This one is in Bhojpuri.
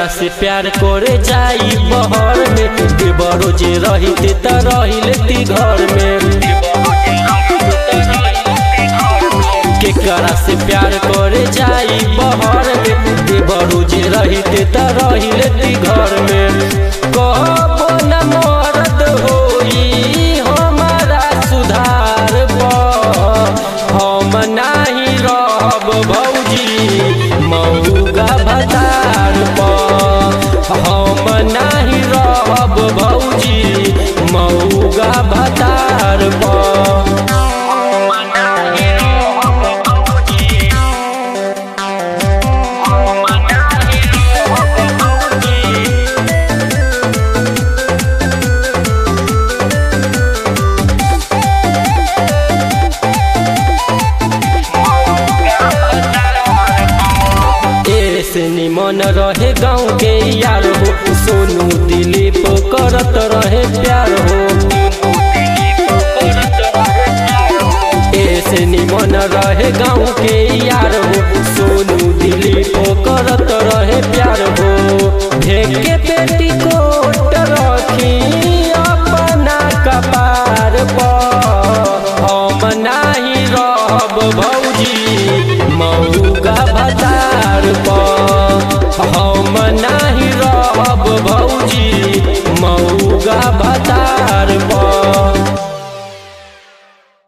केकरा से प्यार करे जाई बहर में देवरो जे रहिते त रहिलेती घर में केकरा से प्यार करे जाई बहर में देवरो जे रहिते त रहिलेती घर में कहबो न मरद होई हमारा सुधार पर हम नाही रहब भौजी मऊगा भतार पर हम नाही रहब भौजी मऊगा भतार पर ऐसे निमन रहे गाँव के यार हो सोनू दिलीप करत रहे प्यार हो ऐसे निमन रहे गाँव के यार हो सोनू दिलीप करत रहे प्यार हो ढेके बेटी कोट रखी अपना कपार पर हम नाही रहब भौजी मऊगा भतार पर हम नाही रहब भौजी मऊगा भतार